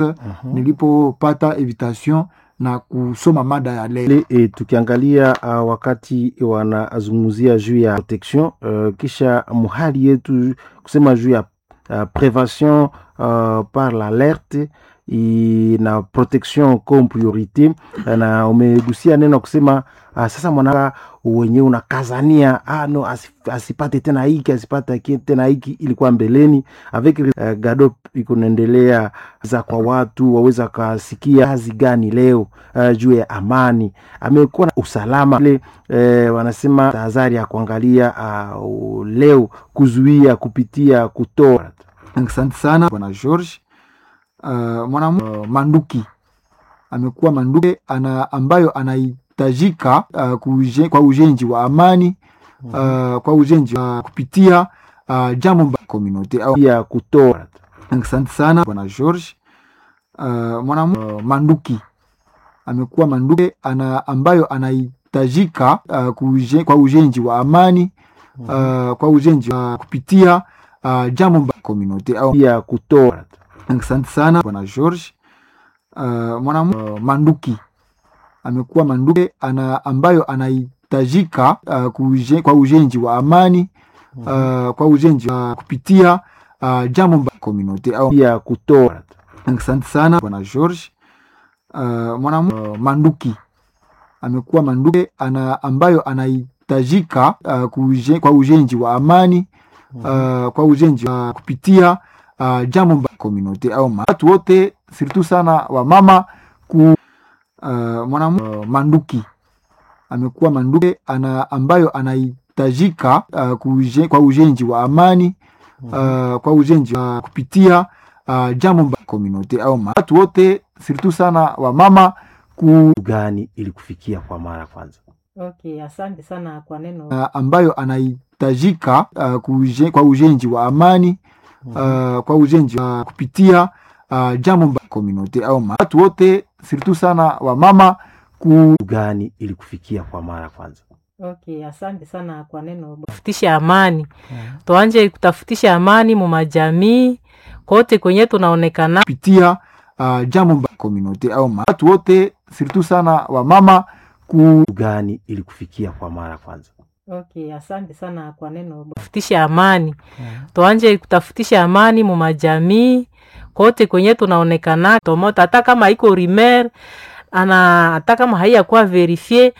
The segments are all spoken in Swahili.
nilipopata invitation na kusoma mada ya leo. E, tukiangalia uh, wakati wanazungumzia juu ya protection uh, kisha muhali yetu kusema juu ya uh, prevention uh, par l'alerte i- na protection comme priorité na umegusia neno kusema uh, sasa mwanaka wenyewe unakazania ah, no, asif- asipate tena hiki asipate ki- tena hiki ilikuwa mbeleni avec uh, gado iko naendelea za kwa watu waweza kasikia kazi gani leo uh, juu ya amani amekuwa na usalama ile eh, wanasema tahadhari ya kuangalia uh, leo kuzuia kupitia kutoa Asante sana bwana George. Uh, mwanamke uh, manduki amekuwa manduki ana, ambayo anahitajika uh, kuje, kwa ujenzi wa amani uh, kwa ujenzi wa kupitia uh, jambo mba community au ya kutoa Asante sana bwana George. Uh, mwanamke uh, manduki amekuwa manduki ana, ambayo anahitajika uh, kuje, kwa ujenzi wa amani uh, kwa ujenzi wa kupitia uh, jambo mba community au ya kutoa Asante sana bwana George. Uh, mwanamke uh, manduki amekuwa manduki ana, ambayo anahitajika uh, kuje, kwa ujenzi wa amani uh, kwa ujenzi wa kupitia uh, jambo mba community au ya kutoa Asante sana bwana George. Uh, mwanamke uh, manduki amekuwa manduki ana, ambayo anahitajika uh, kuje, kwa ujenzi wa amani uh, kwa ujenzi wa kupitia uh, jambo mba community au ma- watu wote surtout sana wamama ku uh, mwanamke uh, manduki amekuwa manduki ana, ambayo anahitajika uh, kuje, kwa ujenzi wa amani uh, kwa ujenzi wa kupitia uh, jambo mba community au ma- watu wote surtout sana wamama ku gani ili kufikia kwa mara kwanza Okay, asante sana kwa neno. uh, ambayo anahitajika uh, kuje, kwa ujenzi wa amani uh, kwa ujenzi wa kupitia uh, jambo mba community au ma- watu wote surtout sana wamama ku gani ili kufikia kwa mara kwanza Okay, asante sana kwa neno. Tafutisha amani, tuanje kutafutisha amani mu majamii kote kwenye tunaonekana. kupitia uh, jambo mba community au ma- watu wote surtout sana wamama ku gani ili kufikia kwa mara kwanza Okay, asante sana kwa neno. Tafutisha amani, tuanje kutafutisha amani mu majamii kote kwenye tunaonekana. Tomota hata kama iko rimer ana hata kama haiyakuwa verifie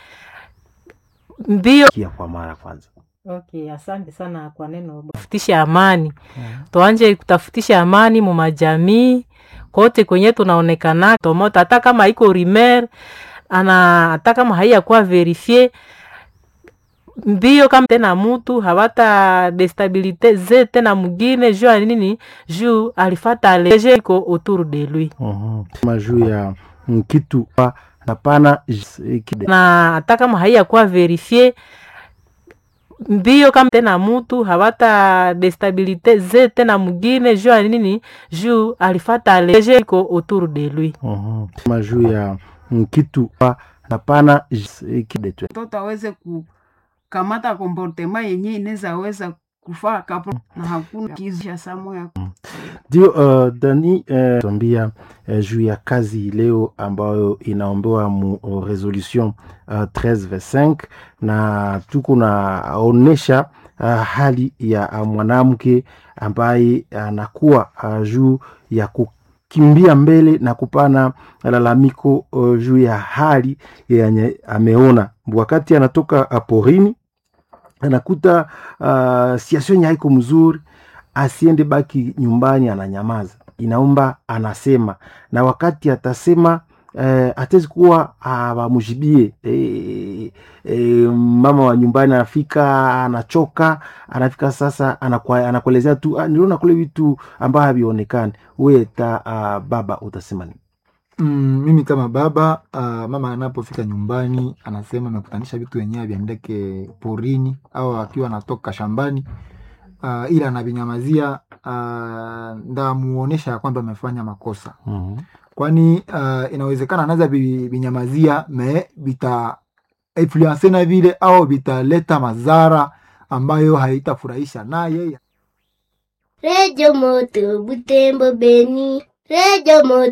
mbio kia kwa mara kwanza Okay, asante sana kwa neno. Tafutisha amani, tuanje kutafutisha amani mu majamii kote kwenye tunaonekana. Tomota hata kama iko rimer ana hata kama haiyakuwa verifie mbio kama tena mutu hawata destabilite ze tena mugine juu ya nini juu alifata leje iko autour de lui kama juu ya mm, kitu ah, hapana j- kide- na hata kama haiyakuwa verifie mbio kama tena mutu hawata destabilite ze tena mugine juu ya nini juu alifata leje iko autour de lui Mhm. kama juu ya mm, kitu ah, hapana j- kide tu. mtoto aweze kukamata komportema yenye inaweza weza kufaa kapo na hakuna kizisha samo ya ndio uh, dani uh, tuambia uh, juu ya kazi leo ambayo inaombewa mu uh, resolution uh, 13 na tuko naonesha uh, hali ya uh, mwanamke ambaye anakuwa uh, juu ya kukimbia mbele na kupana lalamiko uh, juu ya hali yenye ameona wakati anatoka uh, porini anakuta uh, situation yenye haiko mzuri asiende baki nyumbani ananyamaza inaomba anasema na wakati atasema eh, atezi kuwa awamujibie eh, eh, mama wa nyumbani anafika anachoka anafika sasa anakwa- anakuelezea tu ah, niliona kule vitu ambayo havionekani we ta uh, baba utasema nini Mm, mimi kama baba uh, mama anapofika nyumbani anasema amekutanisha vitu wenyewe viendeke porini au akiwa anatoka shambani uh, ila anavinyamazia uh, ndamuonesha ya kwamba amefanya makosa mm-hmm. kwani uh, inawezekana anaweza vi- vinyamazia me vita influence na vile au vitaleta madhara ambayo haitafurahisha naye Redio Moto Butembo Beni. Redio Moto